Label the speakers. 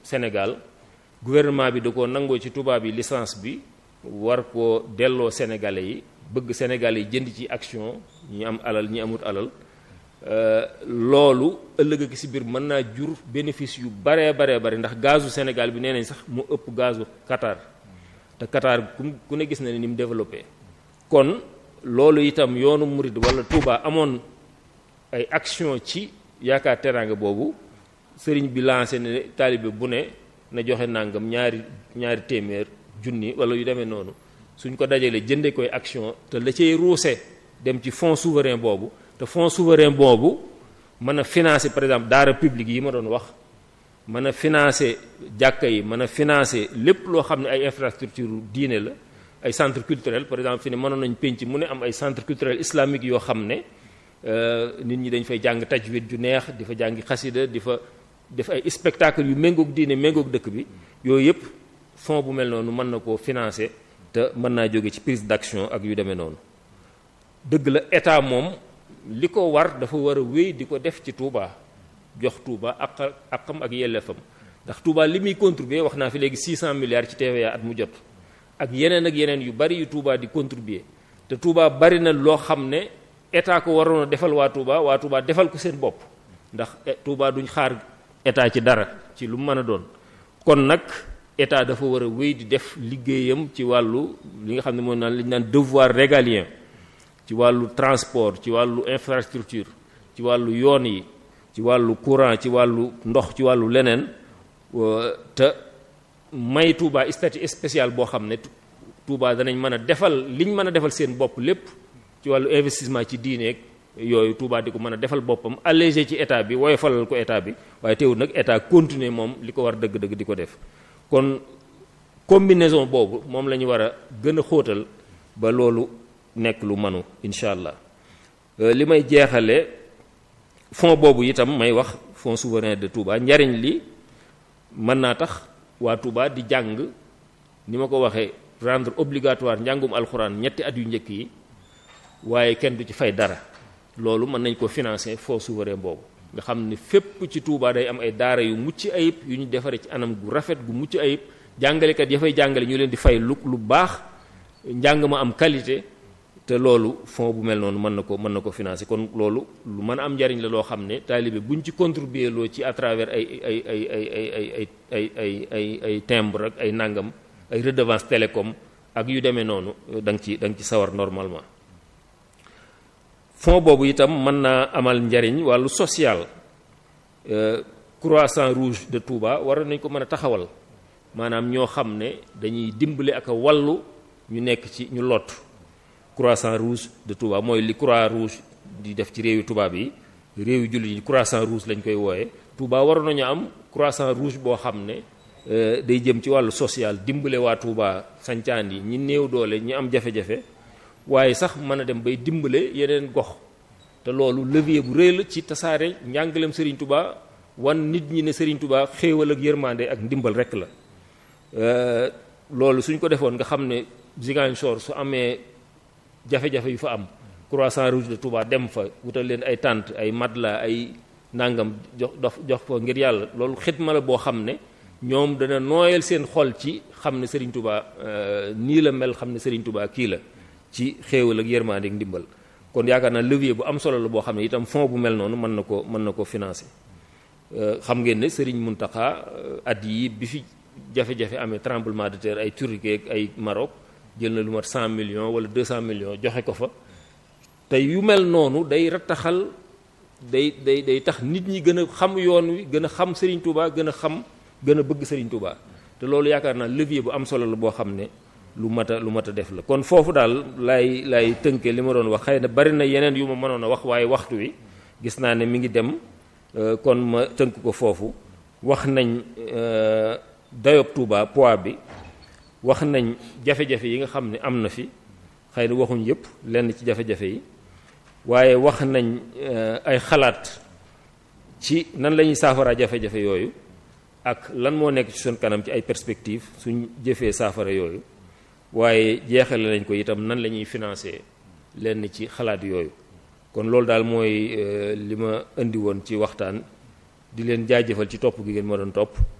Speaker 1: Sénégal gouvernement bi da ko nangoo ci tubaab yi licence bi war koo delloo sénégalais yi bëgg sénégalais yi jënd ci action ñi am alal ñi amut alal loolu ëllëg ak si biir mën naa jur bénéfice yu baree baree bari ndax gazu Sénégal bi nee nañ sax mu ëpp gazu Qatar te Qatar ku ne gis na ne ni mu développé kon loolu itam yoonu murid wala Touba amoon ay action ci yaakaar teraanga boobu sëriñ bi lancé ne taalibe bu ne na joxe nangam ñaari ñaari téeméer junni wala yu demee noonu suñ ko dajalee jënde koy action te la cay ruuse dem ci fonds souverain boobu te fonds souverain boobu mën a financer par exemple daara publique yi ma doon wax mën a financer jàkka yi mën a financer lépp loo xam ne ay infrastructure diine la ay centre culturel par exemple fi ne mënoon nañ penc mu ne am ay centre culturel islamique yoo xam ne nit ñi dañ fay jàng tajwid ju neex di fa jàngi xasida di fa def ay spectacle yu méngoog diine méngoog dëkk bi yooyu yëpp fonds bu mel noonu mën na koo financer te mën naa jóge ci prise d'action ak yu demee noonu dëgg la état moom li ko war dafa war a wéy di ko def ci Touba jox Touba ak akam ak yelleefam ndax Touba li muy contribuer wax naa fi léegi 600 milliards ci TVA at mu jot ak yeneen ak yeneen yu bari yu Touba di contribuer te Touba bari na loo xam ne état ko waroon a defal waa Touba waa Touba defal ko seen bopp ndax Touba duñ xaar état ci dara ci lu mu mën a doon kon nag état dafa war a wéy di def liggéeyam ci wàllu li nga xam ne mooy naan li ñu naan devoir régalien ci wàllu transport ci wàllu infrastructure ci wàllu yoon yi ci wàllu courant ci wàllu ndox ci wàllu leneen te may Touba statut spécial boo xam ne Touba danañ mën a defal liñ mën a defal seen bopp lépp ci wàllu investissement ci diineeg yooyu Touba di ko mën a defal boppam allégé ci état bi wooye falal ko état bi waaye teewul nag état continuer moom li ko war dëgg-dëgg di ko def kon combinaison boobu moom la ñu war a gën a xóotal ba loolu nekk lu manu incha allah li may jeexale fonds boobu itam may wax fonds souverain de Touba njariñ li mën naa tax waa Touba di jàng ni ma ko waxee rendre obligatoire njàngum alxuraan ñetti at yu njëkk yi waaye kenn du ci fay dara loolu mën nañ ko financer fonds souverain boobu nga xam ne fépp ci Touba day am ay daara yu mucc ayib yu ñu defaree ci anam gu rafet gu mucc ayib jàngalekat ya fay jàngale ñu leen di fay lu lu baax njàng ma am qualité te loolu fonds bu mel noonu mën na ko mën na ko financer kon loolu lu mën a am njariñ la loo xam ne taalibe buñ ci contribuer loo ci à travers ay ay ay ay ay ay ay ay ay ay timbre ak ay nangam ay redevance télécom ak yu demee noonu da nga ci da nga ci sawar normalement fonds boobu itam mën naa amal njariñ wàllu social croissant rouge de Touba war nañ ko mën a taxawal maanaam ñoo xam ne dañuy dimbali ak a wallu ñu nekk ci ñu lot croissant rouge de Touba mooy li croix rouge di def ci réewi tubaab yi réewi jullit yi croissant rouge lañ koy wooye Touba waroon nañu am croissant rouge boo xam ne day jëm ci wàllu social dimbale waa Touba sancaan yi ñi néew doole ñi am jafe-jafe waaye sax mën a dem bay dimbale yeneen gox te loolu levier bu rëy la ci tasaare njàngaleem Serigne Touba wan nit ñi ne Serigne Touba xéewal ak yërmande ak ndimbal rek la loolu suñ ko defoon nga xam ne Ziguinchor su amee jafe-jafe yu fa am croissant rouge de Touba dem fa wutal leen ay tànt ay madla ay nangam jox jox fa ngir yàlla loolu xidma la boo xam ne ñoom dana nooyal seen xol ci xam ne Serigne Touba nii la mel xam ne Serigne Touba kii la ci xéewal ak yërmande ak ndimbal kon yaakaar naa levier bu am solo la boo xam ne itam fonds bu mel noonu mën na ko mën na ko financer xam ngeen ne Serigne Mountakha at yi bi fi jafe-jafe amee tremblement de terre ay Turquie ak ay Maroc jël na lu mat 100 millions wala 200 millions joxe ko fa te yu mel noonu day rattaxal day day day tax nit ñi gën a xam yoon wi gën a xam Serigne Touba gën a xam gën a bëgg Serigne Touba te loolu yaakaar naa levier bu am solo la boo xam ne lu mat a lu mat a def la kon foofu daal laay laay tënkee li ma doon wax xëy na bari na yeneen yu ma mënoon a wax waaye waxtu wi gis naa ne mi ngi dem kon ma tënk ko foofu wax nañ dayob Touba poids bi wax nañ jafe-jafe yi nga xam ne am na fi xëy na waxuñ yëpp lenn ci jafe-jafe yi waaye wax nañ ay xalaat ci nan la ñuy saafaraa jafe-jafe yooyu ak lan moo nekk ci suñ kanam ci ay perspectives suñ jëfee saafara yooyu waaye jeexale nañ ko itam nan la ñuy financer lenn ci xalaat yooyu kon loolu daal mooy li ma indi woon ci waxtaan di leen jaajëfal ci topp gi ngeen ma doon topp